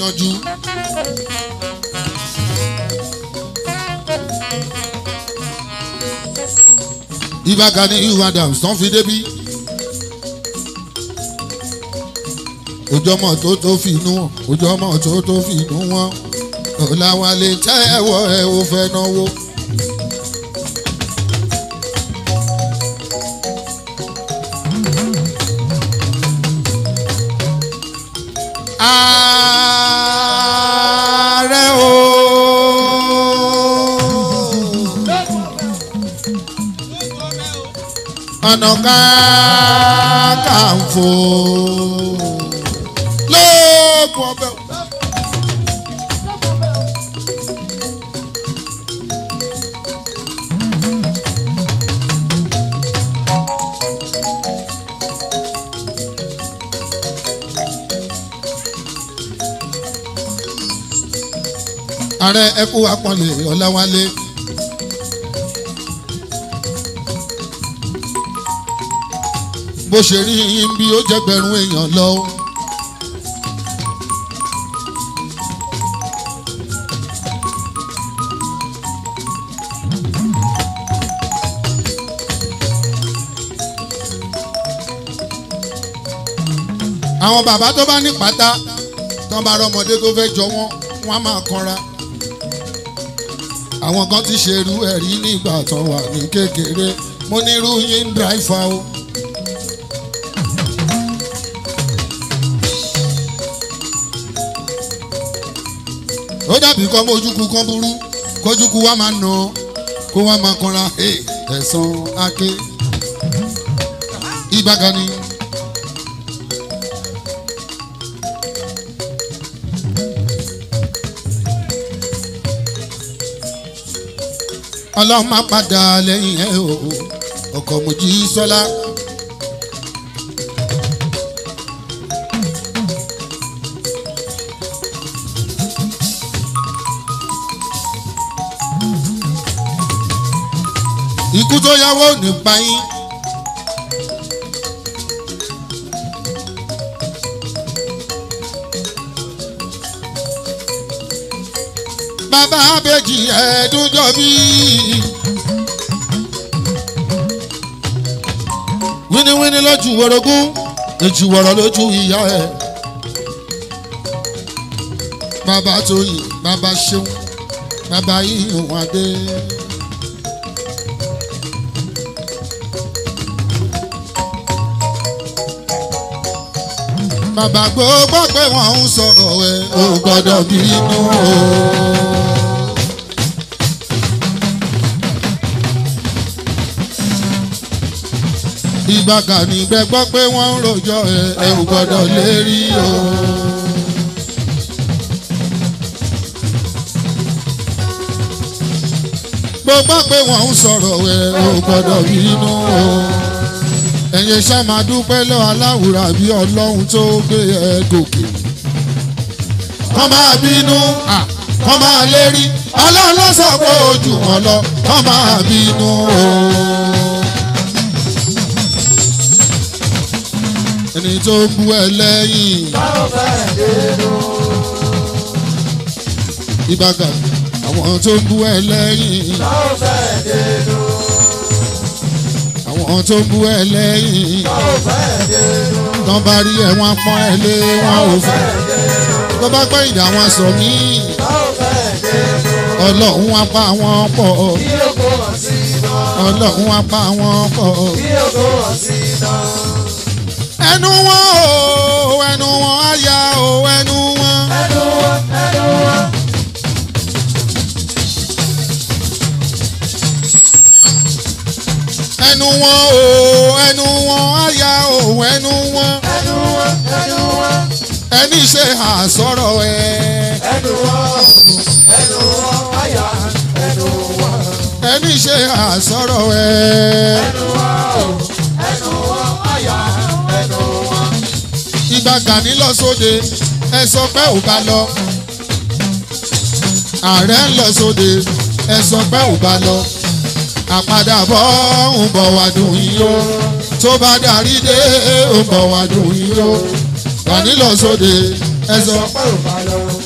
gbìyànjú. Ìbà Gani Adams tán fi débí. ojú ọmọ tó tó fi inú wọn ojú ọmọ tó tó fi inú wọn ọ̀làwálé tẹ́wọ́ ẹ ò fẹ́ náwó. ààrẹ o. ọ̀nà Kakanfò lóògùn ọbẹ̀. ààrẹ ẹkú apọ̀nlé ọ̀làwálé. bó ṣe rí yín bí ó jẹ́ gbẹ̀rún èèyàn lọ. àwọn bàbá tó bá ní pátá tó bá rọmọdé tó fẹ́ jọ wọ́n wọ́n á máa kanra àwọn kan ti ṣerú ẹ̀rí nígbà tó wà ní kékeré mo ní irú yín ń dráìfà o. ó dàbí kọ́ mójúku kan burú kójúku wa máa nà kó wa máa kanra ẹ̀sán ake Ìbà Gani. ọlọ́run má padà lẹ́yìn ẹ̀ o ọkọ̀ mojí sọ́lá. ikú tó yáwó nípa yín. bàbá abẹ́jì ẹ̀ẹ́dúnjọ́ bí. wíníwíní lójú wọ̀rọ̀gún èjì wọ̀rọ̀ lójú ìyá ẹ̀. bàbá tóyìn bàbá ṣeun bàbá yíyan adé. bàbá gbogbo pé wọ́n ń sọ̀rọ̀ ẹ̀ ò gbọ́dọ̀ bínú o. Ìbà Gani gbẹ́gbọ́ pé wọ́n ń rojọ́ ẹ ẹ ò gbọ́dọ̀ lérí o. gbogbo pé wọ́n ń sọ̀rọ̀ ẹ ò gbọ́dọ̀ bínú o. ẹ̀yin ṣá máa dúpẹ́ lọ aláwùrà bí ọlọ́run tó gbé ẹ gòkè. kọ́ máa bínú kọ́ máa lérí ọlọ́run ló sọ pé ojú wọn lọ kọ́ máa bínú o. ẹni tó ń bú ẹ lẹ́yìn. Ìbà Gani àwọn tó ń bú ẹ lẹ́yìn. àwọn tó ń bú ẹ lẹ́yìn. tán bá rí ẹ wọ́n pọ́n ẹ lé wọn ò fẹ́. tó bá gbọ́ ìdá wọn sọ mí. ọlọ́run wá pa wọn pọ̀. ọlọ́run wá pa wọn pọ̀ ẹnu wọn o ẹnu wọn á ya o ẹnu wọn. ẹnu wọn ẹnu wọn. ẹnu wọn o ẹnu wọn á ya o ẹnu wọn. ẹnu wọn ẹnu wọn. ẹni ṣe àsọ̀rọ̀ ẹ. ẹnu wọn ẹnu wọn àyà ẹnu wọn. ẹni ṣe àsọ̀rọ̀ ẹ. ẹnu wọn ẹnu wọn àyà ẹnu wọn. Ìbà Gani lọ sóde ẹ sọ pé ò bá lọ. ààrẹ ń lọ sóde ẹ sọ pé ò bá lọ. àpadàbọ̀ ń bọ̀ wá dùn yín o tó bá darí dé ń bọ̀ wá dùn yín o. Gani lọ sóde ẹ sọ pé ò bá lọ.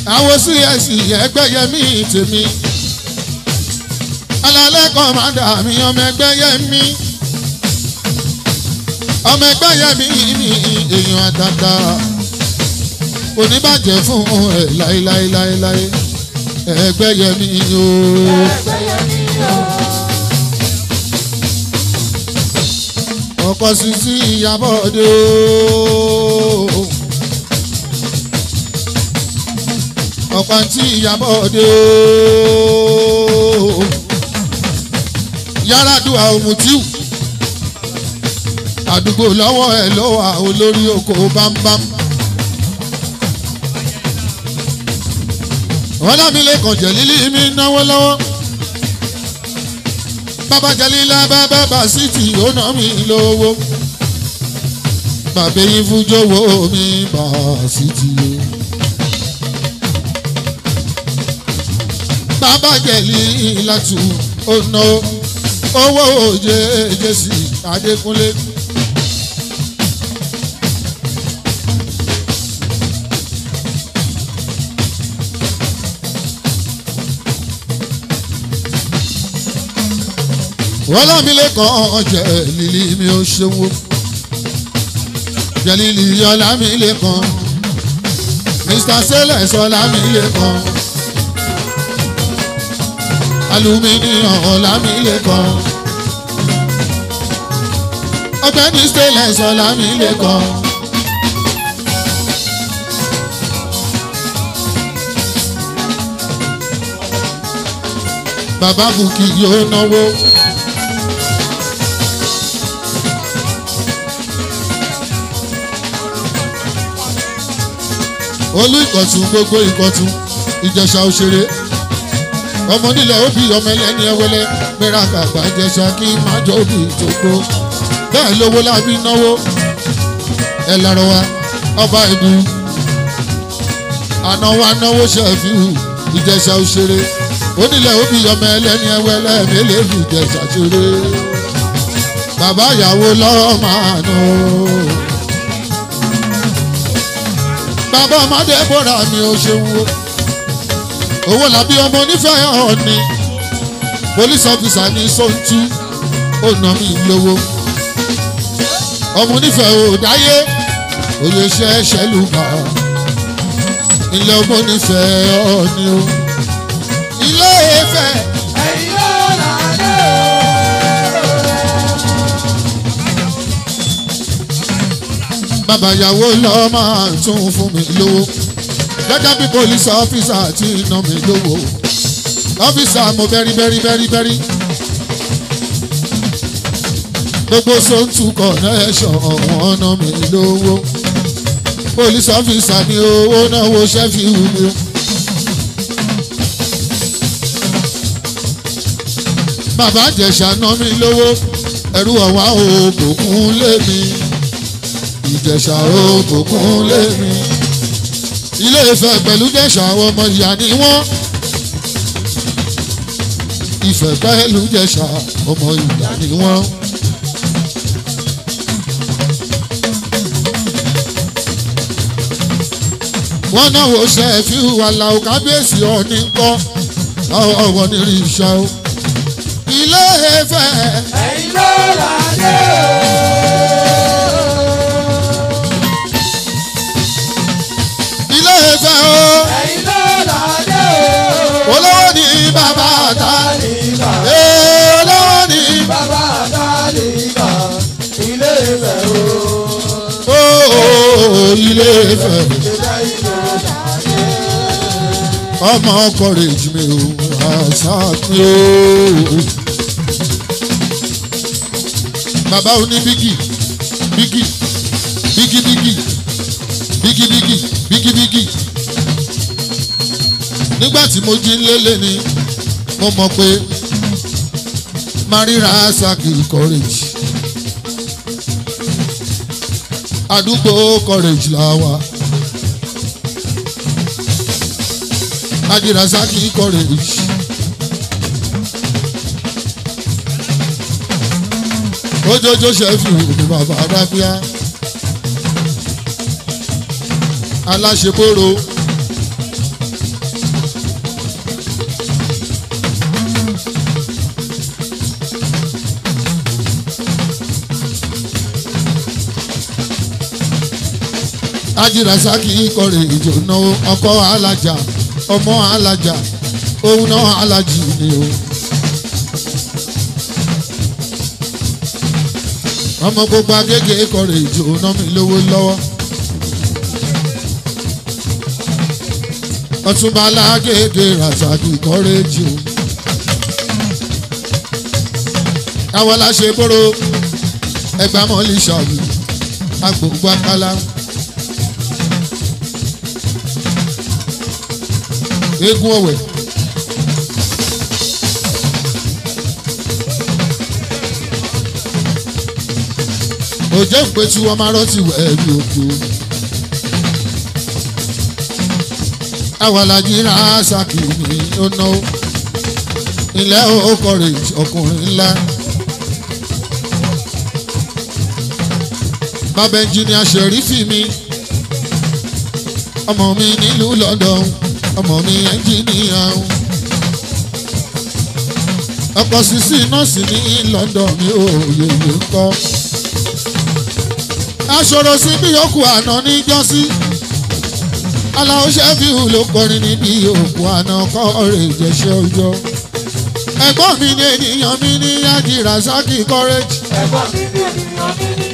àwọn cs ẹgbẹ́ yẹmí tèmi alalẹ́ kọ́mándà mi ọmọ ẹgbẹ́ yẹmí ọmọ ẹgbẹ́ yẹmí ni èèyàn àtàtà kò ní bàjẹ́ fún ẹ láéláéláéláé ẹgbẹ́ yẹmí o. ọkọ sisi ìyàbọ̀dé o. ọkọ àǹtí ìyàbọ̀dé o. Yaradua Omutiu àdúgbò lọ́wọ́ ẹ̀ lọ́wọ́ olórí oko bámbám. ọlámilẹ́kàn jẹ̀lílì mi náwó lọ́wọ́ bàbá jẹ̀lílà bàbá bàṣítì ó ná mi lówó bàbá yín fújówó mi bàṣítì o. bàbá jẹ̀lílà tù ó ná owó òjé jésì adékúnlé. wọ́n lámìlẹ̀ kan jẹ́ lílí mi ò ṣòwò jẹ́ lílí ọlámìlẹ̀ kan mr sẹ́lẹ̀s ọlámìlẹ̀ kan aluminium ọlámìlẹ̀ kan ọ̀gbẹ́ni sẹ́lẹ̀s ọlámìlẹ̀ kan. bàbá bùkì yóò náwó. olú ìkọ̀tún gbogbo ìkọ̀tún ìjẹ̀ṣà òṣèré ọmọ nílẹ̀ òbí ọmọ ẹlẹ́ni ẹwẹlẹ́ mẹ́ra kàgbà ìjẹ̀ṣà kí májọ òbí tó gbó bẹ́ẹ̀ lówó lábí náwó ẹ lọ́rọ̀ wa ọba ìlú àná wa náwó ṣẹ́fíù ìjẹ̀ṣà òṣèré onílẹ̀ òbí ọmọ ẹlẹ́ni ẹwẹlẹ́ mélèé fi ìjẹ̀ṣà ṣeré bàbá ìyàwó lọ́ọ́ máa nù. bàbá ọmọdé bọ́ra mi ò ṣeun o owó làbí ọmọ onífẹ̀ẹ́ ọ̀ọ́ni police officer ní sọ́ńtú ó nà mí lówó ọmọ onífẹ̀ẹ́ ò dáyé òye ṣẹ́ ṣẹlùmọ́ ilé ọmọ onífẹ̀ẹ́ ọ̀ọ́ni o ilé Ifẹ̀. bàbá ìyàwó lọ máa tún fún mi lówó gẹ́gẹ́ bí police officer ti ná mi lówó officer mo bẹ́rí bẹ́rí bẹ́rí bẹ́rí gbogbo sóńtù connection ọ̀wọ́n ná mi lówó police officer mi owó náwó ṣẹ́fì wù mí. bàbá àjẹsà ná mi lówó ẹrú ọ̀wá òògùn lé mi ìjẹ̀ṣà òkùnkùn lémi. ilé Ifẹ̀ pẹ̀lú jẹ̀ṣà àwọn ọmọ ìyá ni wọ́n. Ifẹ̀ pẹ̀lú jẹ̀ṣà ọmọ ìyá ni wọ́n. wọ́n náà wò ṣe fi wà láwù kábíyèsí ọ̀ní ńkọ́ ọ̀wọ̀ ní rí iṣẹ́ o. ilé Ifẹ̀. ẹ̀yin ló là dé ilé Ifẹ̀ o. ẹ̀yin ló là dé olówó ní bàbá ta. Tálíkà Ee, olówó ní bàbá Tálíkà ilé Ifẹ̀ o. ooo ilé Ifẹ̀. Ìjọba ìlú ọmọ courage mi o àṣà mi o. bàbá oní bígì bígì bígì bígì bígì bígì bígì bígì. nígbà tí mo jí lélẹ̀ ni mo mọ̀ pé marira saki courage àdúgbò courage là wà. Adirasaki courage. Ojojo ṣẹ́fì ní bàbá Adábíà. Aláṣeporo ajírasaki kọrẹ ìjò náwó ọkọ alájà ọmọ alájà òun náà alájì ni o. ọmọ gbogbo agége kọrẹ ìjò náà mi lówó lọ́wọ́. ọtúnba alágége rasaki kọrẹ ìjò. àwọn aláṣẹ bóró ẹgbàmọ́lì ṣàbí agbègbè akálá. eégún ọ̀wẹ̀. òjò ìpẹ́tù ọmọ arọ́tì wẹ̀ bí òkú. awàlájì rásàkì ní ọ̀nà ilẹ̀ okòrè ọkùnrin ńlá. bàbá ẹnjìnìà ṣẹ̀rífì mi ọmọ mi nílùú London ọmọ mi ẹnjìnìà ọkọ̀ sísí nọ́ọ̀sì ní London mi ò yèyé ń kọ́ aṣọ̀rọ̀ sí bí òkú àná níjọ́sí aláwọ̀ ṣẹ́fíù ló kọrin níbi òkú àná kọ́ ọ̀rẹ́ ìjẹsẹ̀ ọjọ́ ẹ̀gbọ́n mi ní ènìyàn mi ní yájí rasaki courage. ẹ̀gbọ́n mi ní ènìyàn mi ní.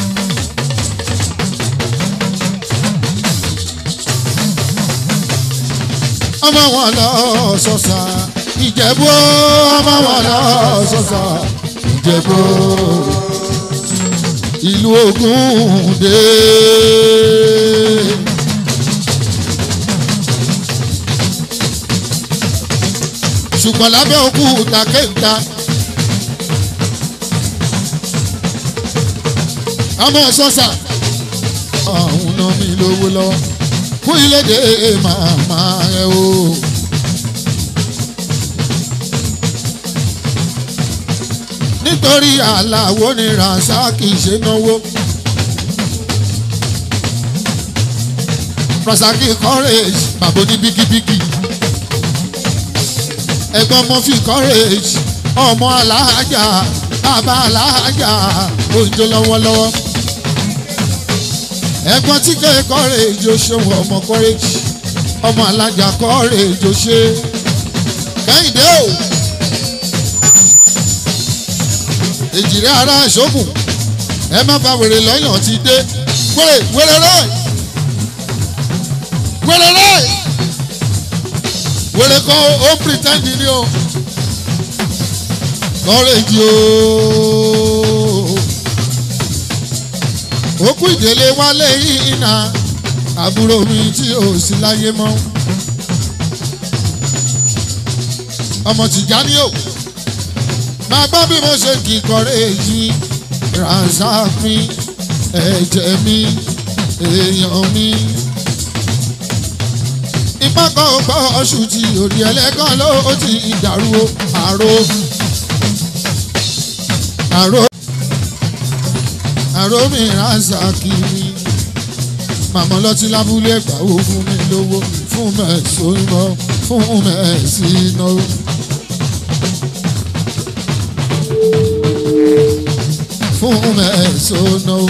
ọmọ wọn lọ sọsà ìjẹ̀bú ọmọ wọn lọ sọsà ìjẹ̀bú ìlú Ògúndé. ṣùgbọ́n lábẹ́ òkúta kéńtà ọmọ sọ́sà ọ̀hún náà mi lówó lọ́wọ́ fún ilédè màmá ẹ o. nítorí aláwo ni rasaki ṣe náwó. rasaki courage bàbá ní bíkíbíkí. ẹ̀gbọ́n mọ́fì courage ọmọ alájà bàbá alájà òjò lọ́wọ́lọ́wọ́. ẹ̀gbọ́n tí kẹ́ courage ó ṣe wọ ọmọ courage ọmọ alájà courage ó ṣe kẹ́hìndé o. èjìrẹ́ ara ìṣògùn ẹ má bá wèrè lọ́yàn ti dé wèrè wèrè rẹ̀ wèrè rẹ̀ wèrè kan ó pretend ni o kọ́rẹ́jì o òkú ìdílé wálé iná àbúrò mi tí ò sí láyé mọ́ ọmọ Tìjání o máa gbọ́ bí mo ṣe kì í kọrẹ́ èyí ránṣá mi ẹ̀jẹ̀ mi èèyàn mi. ipá kan ò gbọ́ ọṣù tí òrì ẹlẹ́gàn ló ti dàrú o àrò àrò àrò mi ránṣá kiri màmá lọ́tí lábúlé gbàwó fún mi lówó fún mẹ́sàn-án fún mẹ́sàn-án. fún mẹ́sọ̀nà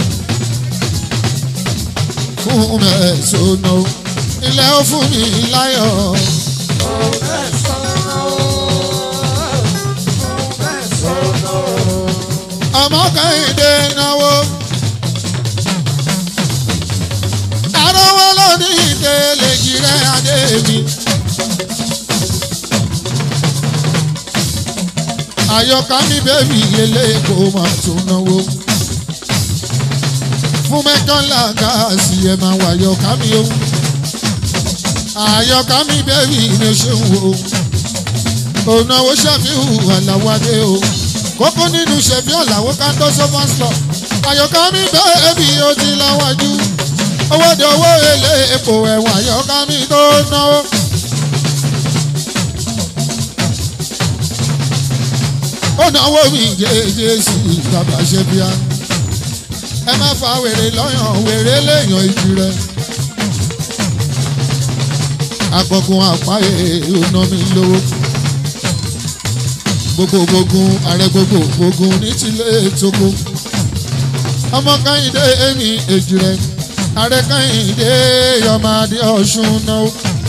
fún mẹ́sọ̀nà ilé ó fún mi láyọ̀. ọmọ kẹ́hìndé náwó àrọ́wọ́ lónìí ìdílé jìrẹ́ adé mi. àyọkà mi bẹ́ẹ̀bì eléèkó máa tún náwó. fún mẹ́kànlá gáàsì ẹ̀ máa wà àyọkà mi o. àyọkà mi bẹ́ẹ̀bì ni ṣe ń wo. ònàwó ṣàfihàn àlàwádé o. kókó nínú ṣẹ̀fí ọ̀làwó ká tó sọ́fà slọ̀. àyọkà mi bẹ́ẹ̀bì ó ti láwájú. owó de owó eléèkó ẹ̀wọ̀n àyọkà mi tó náwó. ó náwó mi jẹ́jẹ́ sí bàbá ṣe bíá ẹ má fa wèrè lọ́yàn wèrè léèyàn ìjì rẹ. agbọ̀gùn àpáyé ọ̀nà mi lówó gbogbo gbógun ààrẹ gbogbo gbógun ní tilé tókó ọmọ káyìndé èmi èjì rẹ Adékẹ́hìndé Yọmọdé Ọ̀ṣun náà.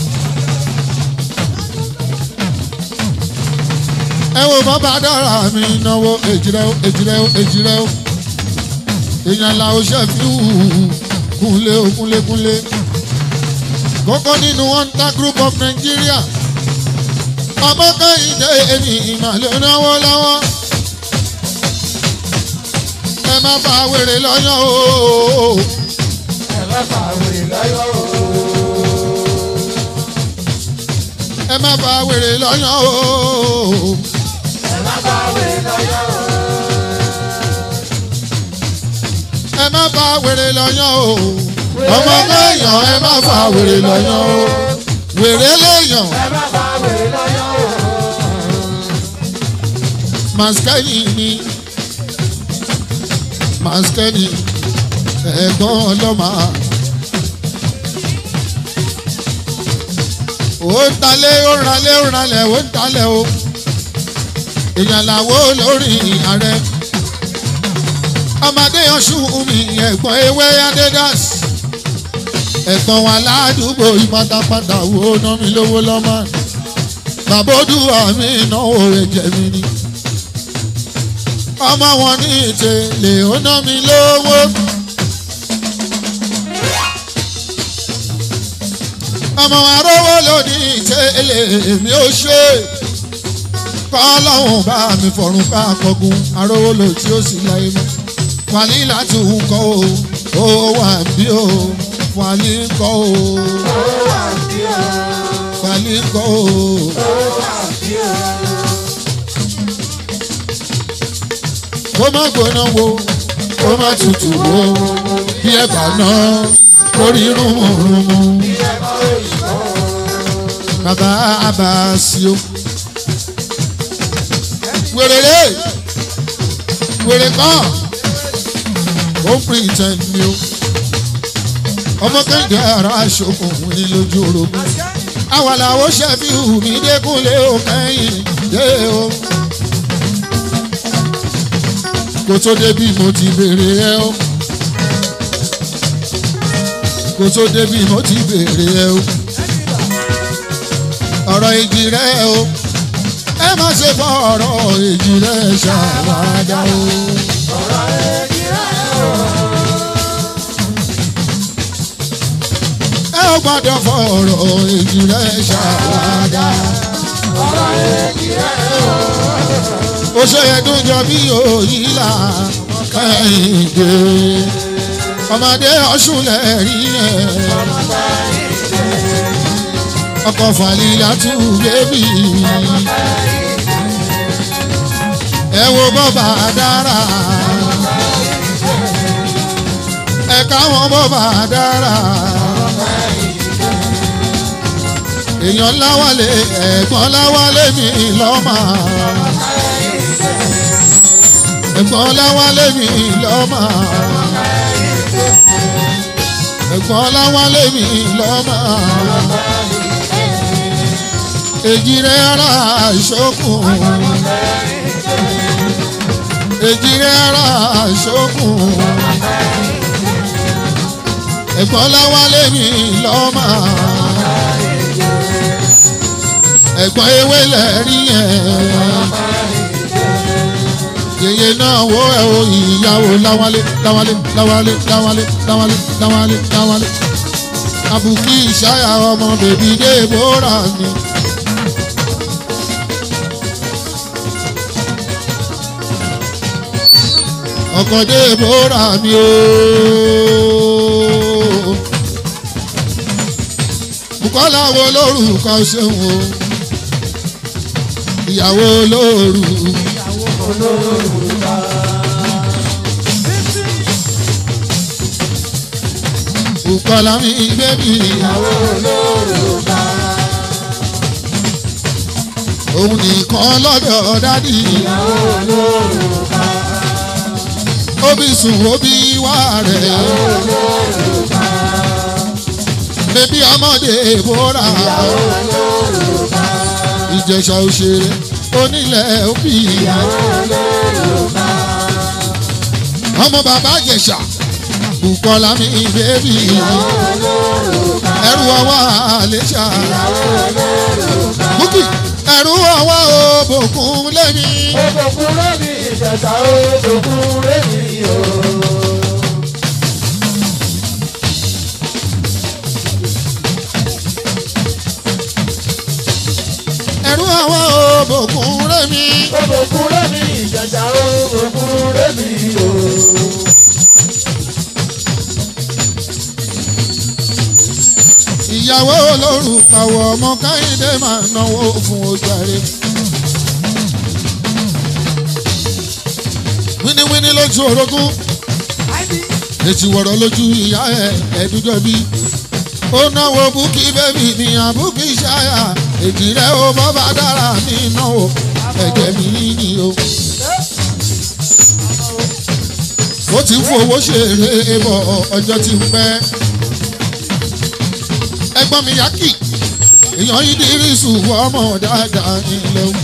ẹ wo bàbá dára mi náwó èjìrẹ́ ó èjìrẹ́ ó èjìrẹ́ ó èèyàn la ó ṣe fi hù kúnlé ó kúnlé kúnlé kókó nínú hunter group of Nigeria ọmọ kẹ́hìndé èmi ìmàlẹ́ náwó lọ́wọ́ ẹ má bá wèrè lọ́yàn o ẹ má fà wèrè lọ́yọ̀ o. ẹ má bá wèrè lọ́yàn o ẹ má fà wèrè lọ́yọ̀ o. ẹ má bá wèrè lọ́yàn o ọmọ lẹ́yàn ẹ má bá wèrè lọ́yàn o wèrè lẹ́yàn. ẹ má fà wèrè lọ́yọ̀ o. maskeni ni maskeni ẹ̀gbọ́n ọlọ́mà. ó ń talẹ̀ ó ń ralẹ̀ ó ń ralẹ̀ ó ń talẹ̀ o èèyàn làwọ̀ lórí ààrẹ ọmọdé ọ̀ṣun mi ẹ̀gbọ́n ewé adédàs ẹ̀gbọ́n wa ládùúgbò ìpátápátá wo ná mi lówó lọ́mọ bàbá odùwà mi náwó ẹ̀jẹ̀ mi ni ọmọ wọn ní ìtẹ̀lé ó ná mi lówó. ọmọ arówó lòdì ìtẹ̀lé mi ò ṣe kọ́lọ́hún bá mi fọ̀rùn ká kọgun arówó lò tí ó sì láyé mọ́ wàlí láti ń kọ́ o ó wà bí o wàlí ń kọ́ o ó wà bí o. wàlí ń kọ́ o. ó wà bí o. kó má gbóná wo kó má tutù wo bí ẹ bá ná kórí rúmùrúmù. bí ẹ bá òyìnbó. bàbá abasio. wèrè lé wèrè kan ó ń pretend ni o ọmọ kéde ara aṣokùn ní lójú orogún àwa làwọn ṣẹ́fì hù mí dẹ́kunlé o kẹ́yìn dé o. kó tó débi mo ti béèrè ẹ o kó tó débi mo ti béèrè ẹ o ọ̀rọ̀ ìjì rẹ o ẹ má ṣe fọ́ ọ̀rọ̀ ìjì rẹ ṣàwádà o. ọ̀rọ̀ èjì rẹ̀ o. ẹ ò gbọ́dọ̀ fọ́ ọ̀rọ̀ ìjì rẹ ṣàwádà. ọ̀rọ̀ èjì rẹ̀ o. ó ṣe ẹdún jọ bí òyìnlá kẹ́hìndé ọmọdé ọ̀ṣun lẹ́rí ẹ̀ ọkọ̀ fàlílà tún bébì ẹ wo bọ́bà dára ẹ káwọn bọ́bà dára èèyàn láwálé ẹ̀gbọ́n láwálé mi lọ́mà ẹ̀gbọ́n láwálé mi lọ́mà ẹ̀gbọ́n láwálé mi lọ́mà èjì rẹ̀ ara ìṣókùn èjì rẹ̀ ara ìṣókùn ẹ̀gbọ́n láwálé mi lọ́mà ẹ̀gbọ́n ewé lẹ́rí ẹ̀ yèyé náà wo ẹ̀ o ìyàwó láwálé láwálé láwálé láwálé láwálé láwálé láwálé àbùkí ìṣáyà ọmọ bèbí débòrà ni. ọkọ débòrà mi o. Bùkọ́lá wo lórúkọ ṣeun o ìyàwó lóru Bùkọ́lá mi bébì ìyàwó olórúkọ. òun nìkan lọ́dọ̀ dádì ìyàwó olórúkọ. òbí sùn òbí wà rẹ̀ olórúkọ. bébí ọmọdé bóra olórúkọ. ìjẹ̀ṣà òṣèré onílẹ̀ òbí olórúkọ. ọmọ bàbá ìjẹ̀ṣà Bùkọ́lá mi bébì ẹrù ọwọ́ àlẹ́ṣà Bùkì ẹrù ọwọ́ òbòkun lẹ́mi. Òkùnkùn lẹ́mi ìjẹta ó, òkùnkùn lẹ́mi o. ẹrù ọwọ́ òbòkun lẹ́mi. Òkùnkùn lẹ́mi ìjẹta ó, òkùnkùn lẹ́mi o. ìyàwó olórúkàwọ̀ ọmọ káyìndé máa náwó fún ojàre. wíníwíní lójú orogún ètí wọ̀rọ̀ lójú ìyá ẹ̀ ẹ̀dújọ́ bí. ó náwó búkí bẹ́bí ní àbúkí ṣáyà èjì rẹ̀ ó bọ́ bá dára ní náwó ẹ̀jẹ̀ mi ní o. ó ti ń fowó ṣeré bọ̀ ọjọ́ ti ń pẹ́ ẹ̀gbọ́n mi yákì èèyàn ìdírísù ọmọ dáadáa nílẹ̀ o.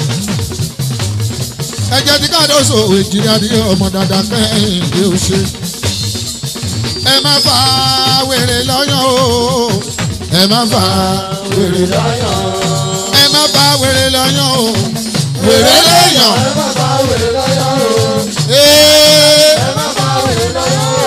ẹ̀jẹ̀ tí káàdọ́sọ èjìrì adìyẹ ọmọ dáadáa kẹ́hìn lé o ṣe. ẹ má fa wèrè lọ́yàn o ẹ má fa wèrè lọ́yàn ẹ má fa wèrè lọ́yàn o wèrè lẹ́yàn. Ẹ má bá wèrè lọ́yọ̀ o. Ee, Ẹ má bá wèrè lọ́yọ̀ o.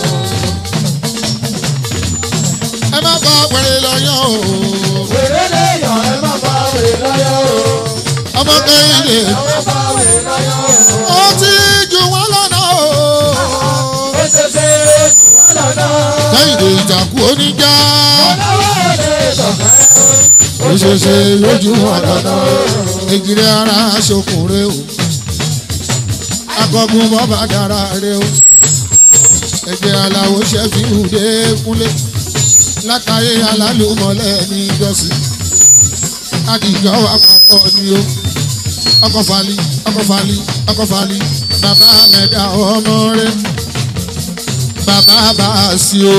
ẹ má fa wèrè lọ́yàn o Wèrè lẹ́yọ̀, ẹ má bá wèrè lọ́yọ̀ o. ọmọ kẹ́hìndé Ẹ má bá wèrè lọ́yọ̀ o. ó ti jù wọ́n lọ́nà o. Ó ṣe ṣe wọ́n lọ́nà. kẹ́hìndé ìjàkú oníjà Ọlọ́wọ́ lè sọ̀fẹ́. ó ṣe ṣe lójú àgàtà èjìrè ara ṣokùnrin o akọgun bọ́bà dára rẹ o ẹ̀jẹ̀ aláwo ṣẹ́fì hùdé kúnlé látàrí alálùmọ́lẹ̀ ní ìjọsìn adìjọ́ àpapọ̀ ni o ọkọ̀ fali ọkọ̀ fali ọkọ̀ fali bàbá mẹ́ta ọmọ rẹ bàbá bá a sí o.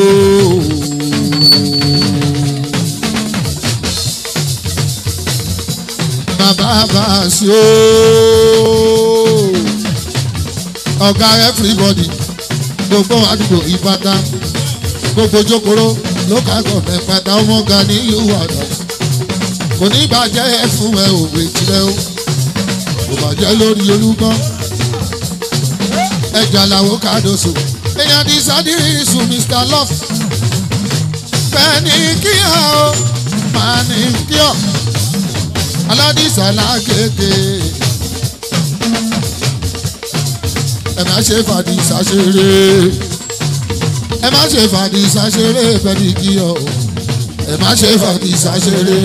bàbá bá a sí o. ọ̀gá everybody gbogbo àdúgbò ìbàdàn gbogbo jókòrò lókà gọ̀ọ̀mẹ̀ pátá ọmọ ga ní ìlú àdá kò ní bàjẹ́ fún ẹ òwe tirẹ̀ o kò bàjẹ́ lórí olúgbọ́n ẹja làwọn kàdóso èèyàn ní sádìrì sùn mr love bẹ́ẹ̀ ni kíá o máa ní kíọ̀ aládìsá lágége ẹ má ṣe fàdìsá ṣeré ẹ má ṣe fàdìsá ṣeré bẹ́ẹ̀ ni kíọ̀ o ẹ má ṣe fàdìsá ṣeré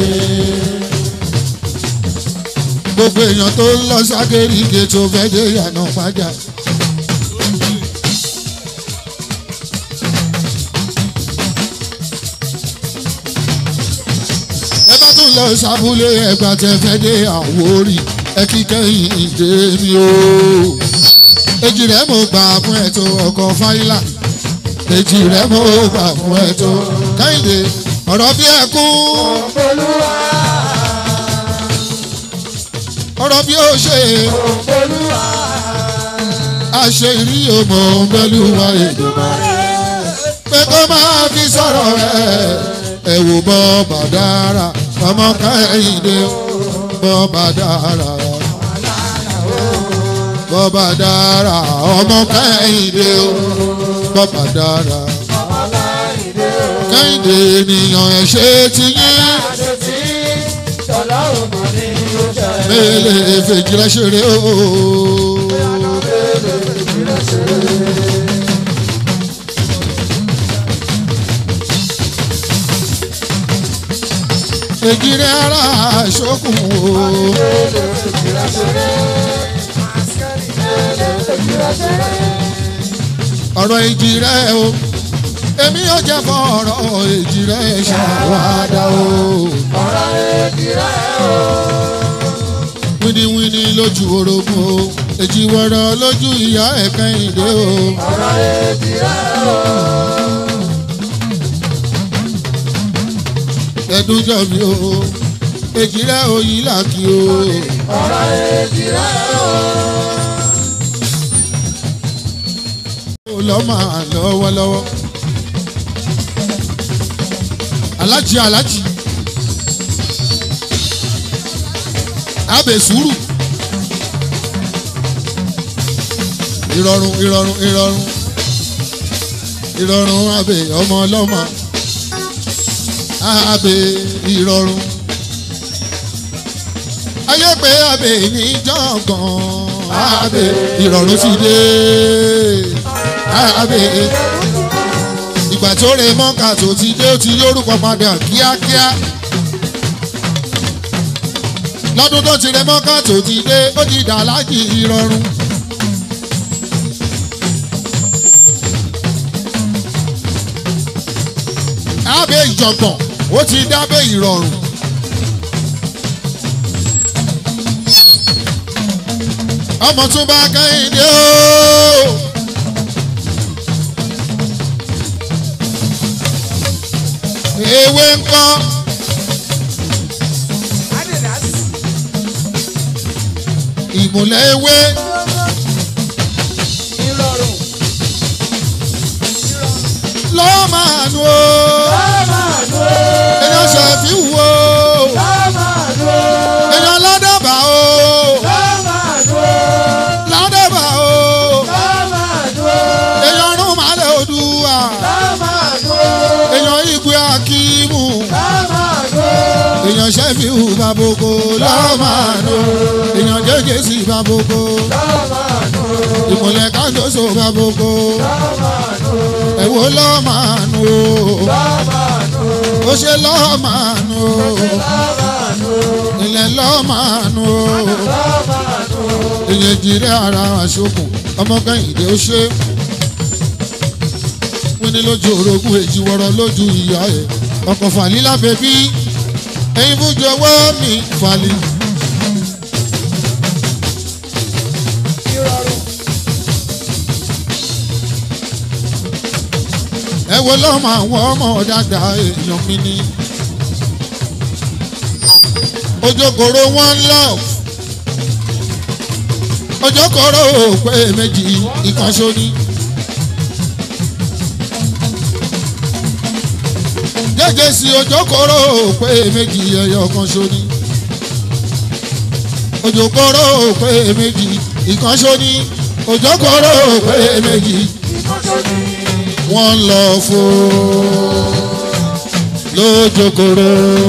gbogbo èèyàn tó ń lọ ságéríge tó fẹ́ dé ìyànà pàjá. ẹ bá tún lọ sábúlé ẹgbà tẹ fẹ́ dé àwórì ẹ kí kẹ́yìn dé mi o. èjì rẹ̀ mo gbà fún ẹ̀ tó ọkọ̀ fáìlà èjì rẹ̀ mo gbà fún ẹ̀ tó kẹ́hìndé ọ̀rọ̀ bí ẹkún Olúwa, ọ̀rọ̀ bí ó ṣe Olúwa, àṣẹ ìrí ọmọ bẹ́lúwa èdè pé kó máa fi sọ̀rọ̀ rẹ̀ ẹ wò bọ́ bàdára ọmọ kẹ́hìndé bọ́ bàdára bọ́ bàdára ọmọ kẹ́hìndé bọ́ bàdára kẹ́hìndé ènìyàn ẹ̀ ṣe ti yín àṣetí, tọ́lọ́run mọ̀ ní ó ṣe. mélèé fèjìlá ṣeré o. èjìrẹ́ ara ṣókùn o. ọ̀rọ̀ èjìrẹ́ o èmi yóò jẹ́ fọ́ ọ̀rọ̀ èjìrẹ́ ṣàwádà o. Ọ̀rọ̀ èdìrẹ́ o. wíníwíní lójú orogún o èjìwọ̀rọ̀ lójú ìyá ẹ̀ka ìdè o. Ọ̀rọ̀ èdìrẹ́ o. ẹdúnjọ mi o èjìrẹ́ òyìn làkì o. Ọ̀rọ̀ èdìrẹ́ o. lọ́ máa lọ lọ́wọ́lọ́wọ́ alájí alájí abẹ sùúrù ìrọ̀rùn ìrọ̀rùn ìrọ̀rùn ìrọ̀rùn abẹ ọmọ ọlọ́mọ abẹ ìrọ̀rùn ayé pé abẹ ní jọ̀gàn abẹ ìrọ̀rùn ti dé abẹ ìgbà tó rẹ mọ́ka tó ti dé ó ti lórúkọ padà kíákíá lọ́dún tó ti rẹ mọ́ká tó ti dé ó ti dà lájì ìrọ̀rùn. Abẹ́ ìjọ̀gbọ̀n ó ti dábẹ́ ìrọ̀rùn. Ọmọ tún bá kẹ́hìndé ooo. Ewé ńkọ́. ìmùlẹ̀ ewé ìrọ̀rùn lọ́wọ́ máa nu o lámàánú èèyàn ṣẹ̀fí wo lámàánú èèyàn ládàbà o lámàánú ládàbà o lámàánú èèyàn rún màálẹ̀ odùwà lámàánú èèyàn igwe akíìmù lámàánú èèyàn ṣẹ́fí hù baboko lọ́wọ́ máa nu èèyàn jẹ́jẹ́ sí baboko lámàánú ìmùlẹ̀ kájọ́sọ baboko ẹ̀wọ̀ lọ́wọ́ máa nu o lámàánú ó ṣe lọ́wọ́ máa nu o. lámàánú ilẹ̀ lọ́màánú lámàánú ìyẹn jìrẹ́ ara àṣokùn ọmọ kẹ́hìndé ó ṣe wíní lójú orogún èjì wọ̀rọ̀ lójú ìyá ẹ̀ ọkọ̀ fàlí lábẹ́ bí ẹyin fújọ ọwọ́ mi fàlí. ìrọ̀rùn ẹ wo lọ́mọ àwọn ọmọ dáadáa èèyàn mi ni. ojókòrò one love ojókòrò pé méjì ìkànṣó ni. gẹ́gẹ́ sí ojókòrò pé méjì ẹyọ kan ṣó ni. ojókòrò pé méjì ìkànṣó ni. ojókòrò pé méjì wọ́n lọ fún lójókòrò.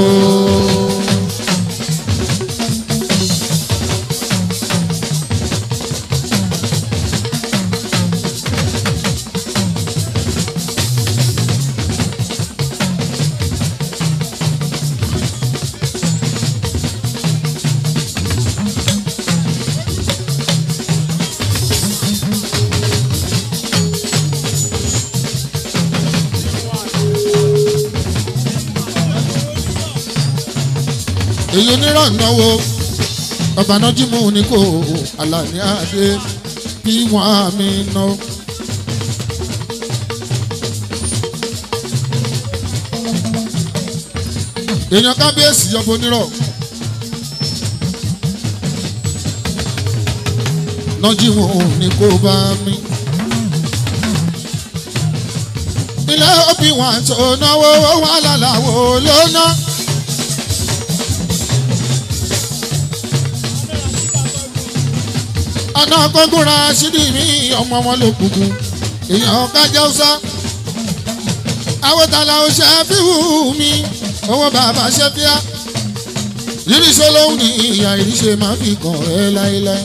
èyí onírànnáwó ọbànájímù ní kò àlàní àdé bí wọn àmì ná. èèyàn kábíyèsí yọbọ onírọ̀ nájímù ní kò bá mi. ilé òbí wọn tó náwó wọn lálàwò lóná. ọ̀nà gbọ́ngbọ́ra sídì mí ọmọ wọn ló kúkú èèyàn kájá ọ̀sá àwòtálà ọ̀ṣẹ́ fíwù mi owó bàbá ṣe fíà ìrísọ́ lóhùn ní ìyá ìrísẹ́ máa fi kàn ẹ́ láéláé.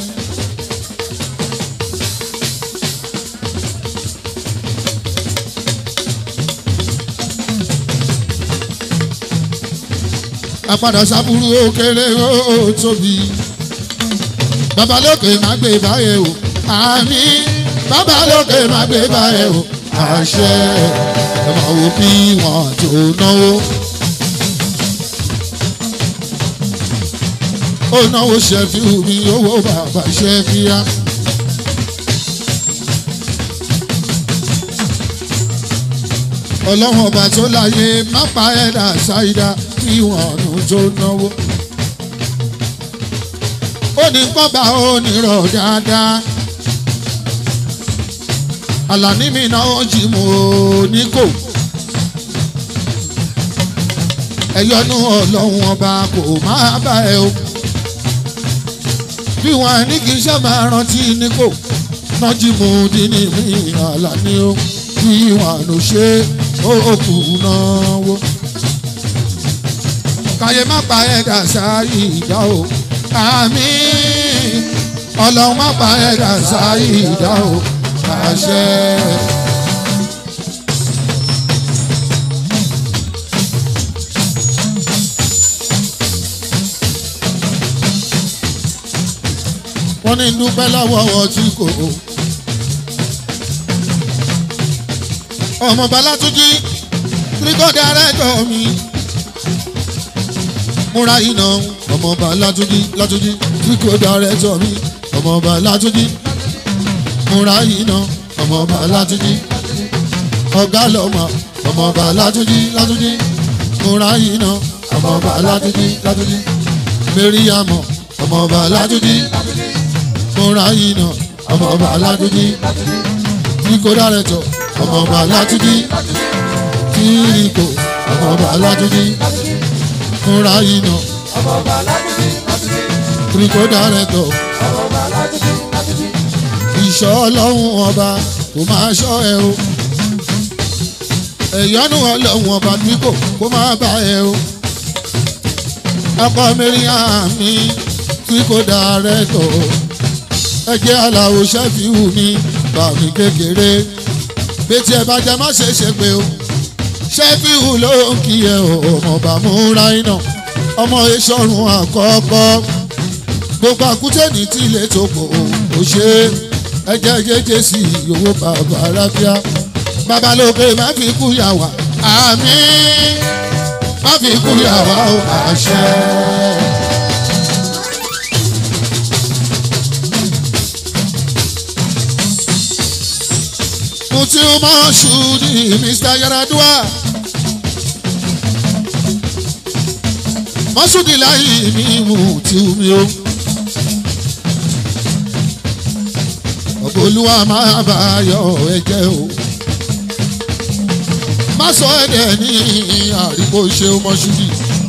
àpadà sábúrú ó kéré ó tóbi babalókè má gbé báyẹ̀ o àmì babalókè má gbé báyẹ̀ o àṣẹ ẹ máa wo bí wọn tó náwó. ó náwó ṣẹ́fí mi owó bàbá ṣẹ́fíà. ọlọ́wọ́n ọba tó láyé má pa ẹ̀dá ṣáídá bí wọn tó náwó ó ní kọ́ba ó ní rọ̀ dáadáa. àlàní mi náà jí mo ní kò. ẹ̀yọ́nú ọlọ́run ọba kò máa bá ẹ o. bí wọn ní kí n ṣe máa rántí ní kò náà jí mo dín ní mi àlàní o. bí wọn ló ṣe ó kù náà wó. káyé má pa ẹ̀dá sáyé ìdá o. àmín ọlọ́run má pa ẹ̀dá sáyé ìdá o. àṣẹ. wọ́n ní dúpẹ́ lọ́wọ́ ọtí kò. ọmọ balátúnjí tírígọ́dà rẹ́tọ̀ mi. múra iná ọmọ balátúnjí látúnjí tírígọ́dà rẹ́tọ̀ mi. ọmọ balátúnjí múra iná ọmọ balátúnjí. ọ̀gá lọ́mọ ọmọ balátúnjí látúnjí múra iná ọmọ balátúnjí látúnjí. mẹ́ríyàmọ̀ ọmọ balátúnjí múra iná ọmọ ọba aládùúgbì kíkó dárẹ̀tọ̀ ọmọ ọba aládùúgbì kíkó ọmọ ọba aládùúgbì múra iná ọmọ ọba aládùúgbì ládùúgbì kíkó dárẹ̀tọ̀ ọmọ ọba aládùúgbì ládùúgbì. ìṣọ́ ọlọ́run ọba kò máa ṣọ́ ẹ o ẹ̀yọ́nú ọlọ́run ọba tí kò kó máa bá ẹ o ọkọ mẹ́rin mi tí kò dárẹ̀tọ̀ ẹgbẹ́ aláwo ṣẹ́fìhù mi bàmí kékeré bẹ́tí ẹ bá jẹ má ṣe ṣe pé o ṣẹ́fìhù ló ń kí ẹ o ọmọọba múra iná ọmọ ìṣọ̀run àkọ́kọ́ gbogbo àkútẹ́ni tí ilé tó pọ̀ ò ṣe ẹjẹ́ jẹ́jẹ́ sí owó bàbá arábíà babalóge má fi kú yà wá àmín má fi kú yà wá o àṣẹ. Mutiu Mashudi, Mr. Yaradua. Mashudi láyé mi Mutiu mi o. Ọ̀bọ̀lúwa máa bá yọ ẹ̀jẹ̀ o. Má sọ ẹ̀dẹ̀ ní àríkò ṣe o Mashudi.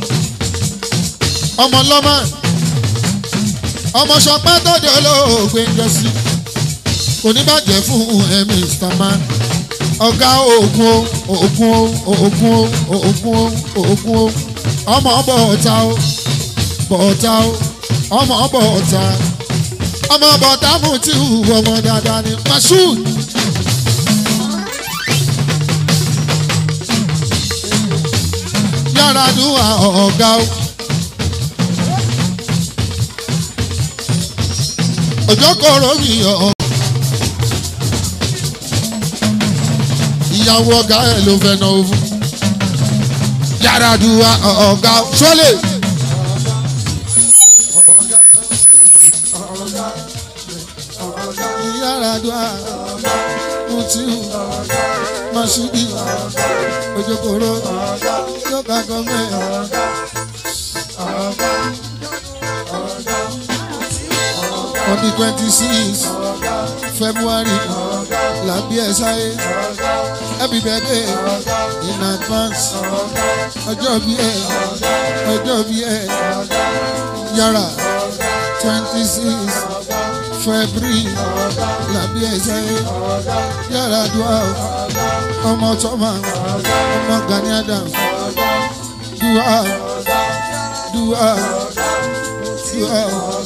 Ọmọ lọ́mọ. Ọmọ ṣọpẹ́ tọ́jú olóògbé ń jẹ sí kò ní bàjẹ́ fún ẹ Mr. Man ọ̀gá oògùn o oògùn o oògùn o oògùn o oògùn o ọmọ bọ̀ọ̀ta o bọ̀ọ̀ta o ọmọ bọ̀ọ̀ta ọmọ bọ̀ọ̀ta mú tí hù ọmọ dáadáa ni Mashood. yàrá dùn ọ̀gá o. òjò kọ̀ọ̀rọ̀ mi ọ̀. ìyàwó ọ̀gá ẹ̀ ló fẹ́ náà fún. yàrá dùwà ọ̀gá sọ́lẹ̀. yàrá dùwà mutiu masudi ojokoro yọkà gọmẹ. on the twenty six february làbí ẹ sáyé happy birthday in advance ọjọ́ bí ẹ ọjọ́ bí ẹ yàrá twenty six february làbí ẹ sáyé yàrá dùá ọmọ tọ́mà ọmọ Gani Adams dùá dùá dùá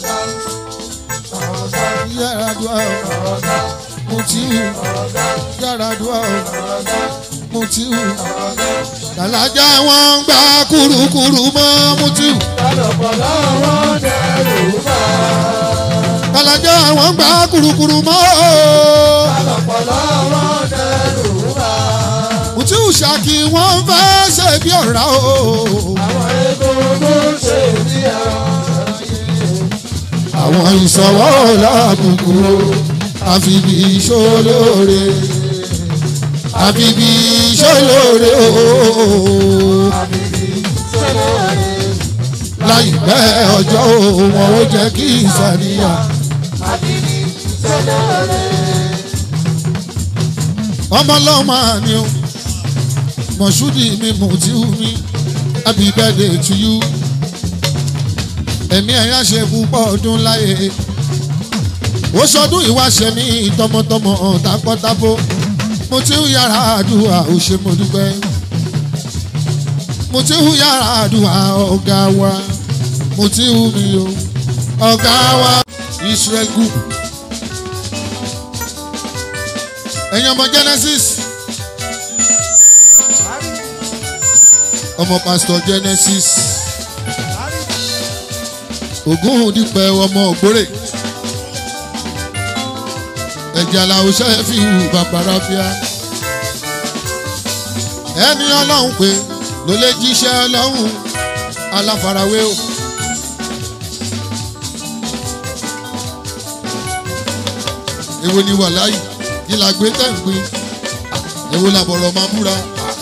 yàrá dùá mutiu yàrá dùá mutiu làlájá wọn ń gbá kúrúkúrú mọ́ mutiu lọ́pọ̀lọ́ wọn dẹrù bá. làlájá wọn ń gbá kúrúkúrú mọ́ lọ́pọ̀lọ́ wọn dẹrù bá. mutiu ṣàkí wọn fẹ́ ṣe bí ọ̀rá o àwọn egungun ṣe bí ẹran. àwọn ìṣọwọ́ làbùkù àfibì ìṣolóore àfibì ìṣolóore o. láìpẹ́ ọjọ́ o wọn ó jẹ́ kí ìsàníyàn. ọmọ lọ́mọ ni o mọ̀ṣúdì mi mùtíù mi happy birthday to you ẹ̀mí ẹ̀yà ṣe púpọ̀ ọdún láyé ó ṣọdún ìwáṣẹ ní tọmọtọmọ tápọ́tápó mo ti ń yàrá àdúrà ó ṣe mo dúpẹ́ mo ti ń yàrá àdúrà ọ̀gá wa mo ti ń mi o ọ̀gá wa Israel group ẹ̀yin ọmọ Genesis ọmọ pastor Genesis ògún dípẹ́ ọmọ ògbórè ẹ̀jẹ̀ làwọn ṣẹ́ fi hù bàbára fíà ẹni ọlọ́run pé ló lè jíṣẹ́ ọlọ́run aláfarawé o. èwo ni wà láyì kí la gbé tẹ̀ ń gbé èwo la bọ̀rọ̀ máa búra.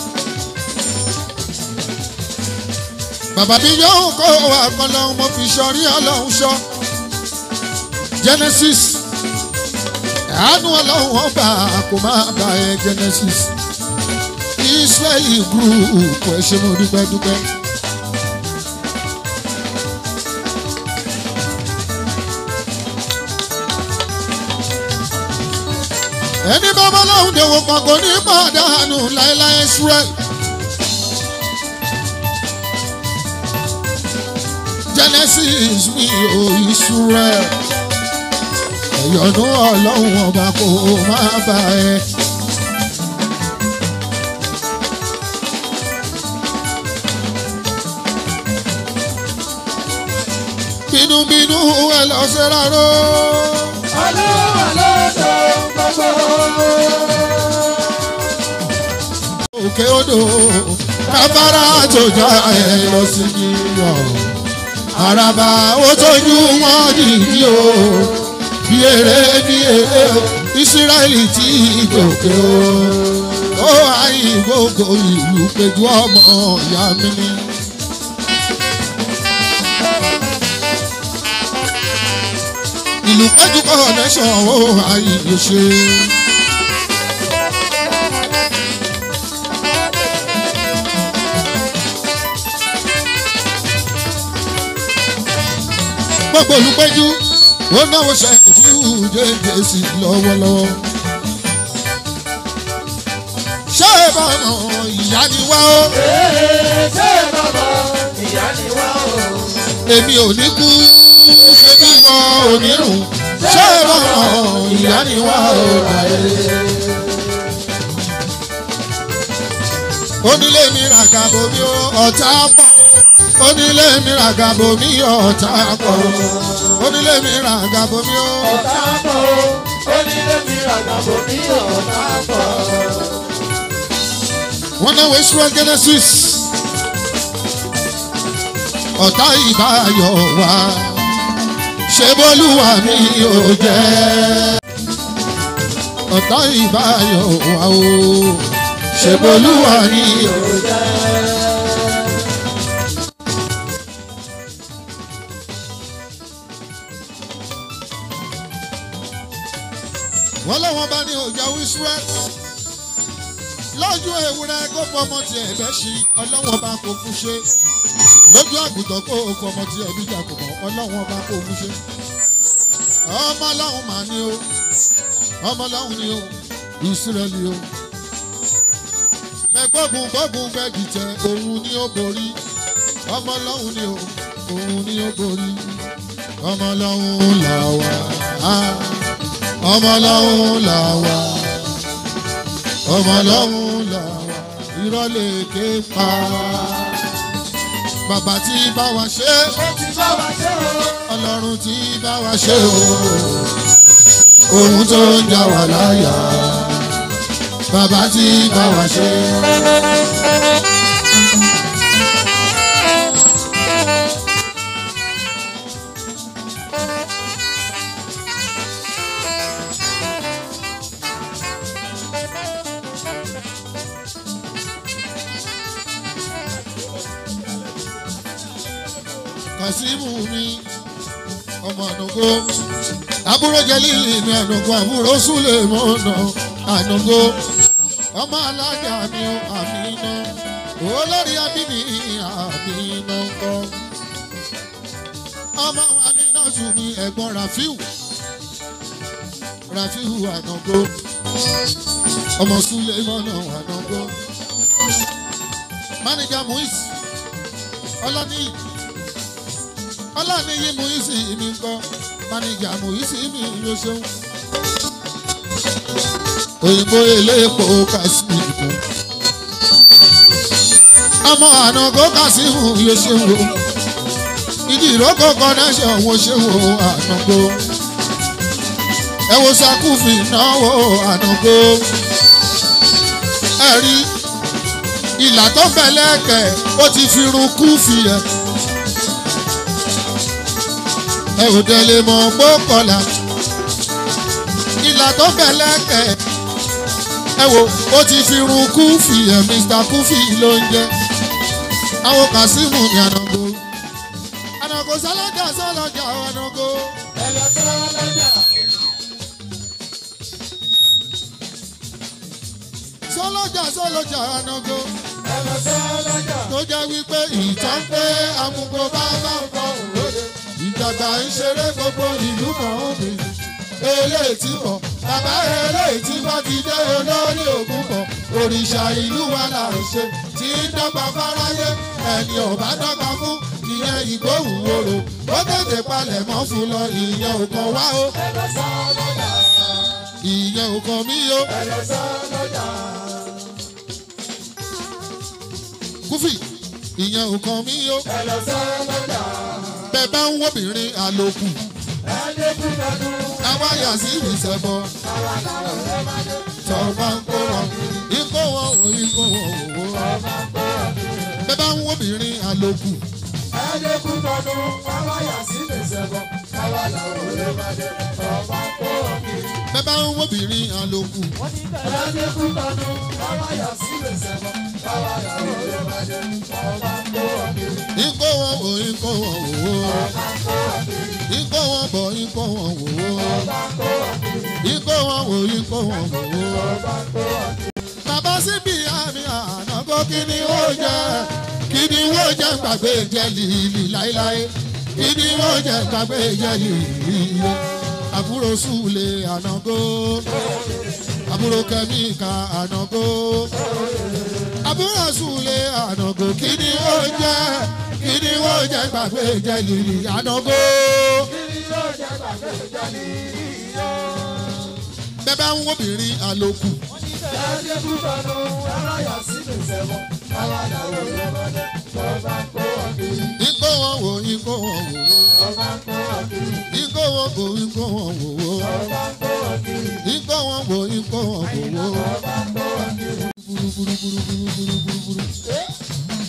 bàbá mi yóò kó wa kan lọ́hún mo fi sọrí ọlọ́run sọ Genesis àánú ọlọ́run ọba kò máa bá ẹ Genesis Israeli group ẹ ṣé mo dúpẹ́ dúpẹ́. ẹni bá bá lọ́hùn dèwò kan kò ní pàdánù láéláé Israel. Genesis mi ò Israel ẹ̀yọ̀nú ọlọ́run ọba kò má bà ẹ́. bínúbínú ẹ lọ ṣe rárá. Olúwa ló tó gbogbo. òkè odò kábàárà tó já ẹ lọ sí yíyọ. àràbà ó tójú wọn dìdí o bí eré bí eré o ìsírẹ́lì tí gòkè o. ó àyè gbogbo ìlú péjú ọmọ ìyá mi ni. ìlú péjú connection ó àyè ṣe. gbogbo olùpẹ́jú ó náwó ṣẹ́yìn jẹ́jẹ́ sí lọ́wọ́lọ́wọ́. ṣé bàmọ̀ ìyá ni wá o Ee, ṣé bàbá ìyá ni wá o? èmi ò ní kú ṣé bí wọn ò ní rùn ṣé bàmọ̀ ìyá ni wá o onílé mi ràgàbò mi ó ọ̀tá pọ̀ onílé mi ràgàbò mi ọ̀tá pọ̀ onílé mi ràgàbò mi ó. Ọ̀tá pọ̀ o, onílé mi ràgàbò mi ọ̀tá pọ̀. wọ́n náwó Israel Genesis ọ̀tá ìbáyọ̀ wá ṣe bólúwa mi ò jẹ́ ọ̀tá ìbáyọ̀ wá o ṣe bólúwa mi ò jẹ́. wọ́n lọ́wọ́ bá ní ọjà Israel lọ́jọ́ ewúrẹ́ kó fọmọ tiẹ̀ bẹ́ sí ọlọ́wọ́n bá kó fún ṣe lójú àgùntàn kó fọmọ tiẹ̀ bí jàkùmọ̀ ọlọ́wọ́n bá kó fún ṣe. ọmọ ọlọ́run mà ní o ọmọ ọlọ́run ni o ìsírẹ́lì o. ẹgbọ́gun gbọ́gun gbẹ́gì tẹ òun ni ó borí ọmọ ọlọ́run ni o òun ni ó borí ọmọ ọlọ́run là wá ọmọ ọlọ́run là wá ọmọ ọlọ́run là wá irọ́ lè ké pa bàbá tí bá wa ṣe Ó ti bá wa ṣe o. ọlọ́run tí bá wa ṣe o ohun tó ń jà wá láyà bàbá tí bá wa ṣe. kàsímù mi ọmọ ànàgó àbúrò jẹlílì mi ànàgó àbúrò súlè mọ́nà ànàgó ọmọ alájà mi ò àmínà olórí abíní àmínà ńkọ́ ọmọ àmínà tún mi ẹ̀gbọ́n rafiu rafiu ànàgó ọmọ sulemọnà ànàgó mánéjà muis ọlọ́nìyí ọlọ́nìyí muis mi ńkọ́ mánéjà muis mi ló ṣeun òyìnbó elépo kásìmù ọmọ ànàgó kásìmù yóò ṣe wò ìdí ìrókò connection wo ṣe wò ànàgó ẹ wo sakúfì náwó ànàgó ẹ rí ìlà tó bẹ̀lẹ́kẹ̀ ó ti fi run kúfì ẹ ẹ ò tẹ̀lé mọ́ gbókọ̀lá ìlà tó bẹ̀lẹ́kẹ̀ ẹ wo ó ti fi run kúfì ẹ mr kúfì ló ń jẹ àwọn kàsímù ní ànàgó ànàgó sọlọjà sọlọjà ànàgó ẹlọ sọ́lọ́jà. sọlọjà sọlọjà ànàgó ẹlọ sọ́lọ́jà. tó jẹ́ wípé ìtàn pé amúgbó bá bá ń bọ̀ òde ìjàgbá ń ṣeré gbogbo ìlú mọ̀ ọ́n mi eléyìí tí bọ̀ bàbá eléyìí tí bá ti dé olórí ògùn bọ̀ òrìṣà ìlú wa là ń ṣe tí ń dọ́gba fáráyé ẹni ọ̀bá dọ́gba fún ìyẹn ìgbóhùn orò ó tètè palẹ̀ mọ́ fún lọ ìyẹn ò kàn wá o ẹlọ sọ́lọ́jà. ìyẹn ò kàn mí o ẹlọ sọ́lọ́jà. kúfì ìyẹn ò kàn mí o ẹlọ sọ́lọ́jà. bẹ́ẹ̀ bá ń wọ́bìnrin àlòkù ẹni kú lọ́dún. àwa yà sí ìṣẹ̀bọ̀. àwa làwọn ọ̀rẹ́ máa dé. tọ́ba ń kó wọn ikó wọn ò ikó wọn ò wó. ọba ń gbọ́ ọdún. bẹ́ẹ̀ bá ń wóbìnrin àlòkù ẹni kú lọ́dún. àwa yà sí ìṣẹ̀bọ̀. àwa làwọn ọ̀rẹ́ máa dé. ọba ń gbọ́ ọdún. bẹ́ẹ̀ bá ń wóbìnrin àlòkù ẹni kú lọ́dún. àwa yà sí ìṣẹ̀bọ̀. àwa làwọn ọ̀rẹ́ máa dé. ọba ń gbọ́ ọdún. ikó wọn ò ikó wọn ò wó. ọba ń gbọ́ ọdún. ikó wọn bọ̀ ikó wọn ò wó. ọba ń gbọ́ ọdún. ikó wọn ò ikó wọn ò wó. ọba ń gbọ́ ọdún. bàbá síbi àmì ànágó kí ni ó jẹ kí ni ó jẹ gbàgbé jẹ lìlì láéláé kí ni ó jẹ gbàgbé jẹ lìlì àbúrò súlè ànágó àbúrò kẹ́míkà ànágó àbúrò súlè ànágó kí ni ó jẹ kí ni ó jẹ gbàgbé jẹ lìlì ànágó bẹ́ẹ̀ bá ń wóbìnrin àlòkù. ẹni kú lọ́dún. àwa yà sí ìṣẹ̀bọ̀. àwa làwọn ọ̀rẹ́ máa dé. ọba ń gbọ́ ọdún. Ikó wọn wò, ikó wọn wò wò. ọba ń gbọ́ ọdún. Ikó wọn wò, ikó wọn wò wò. ọba ń gbọ́ ọdún. Ikó wọn wò, ikó wọn wò wò. ọba ń gbọ́ ọdún. Búrú búrú búrú búrú búrú búrú búrú.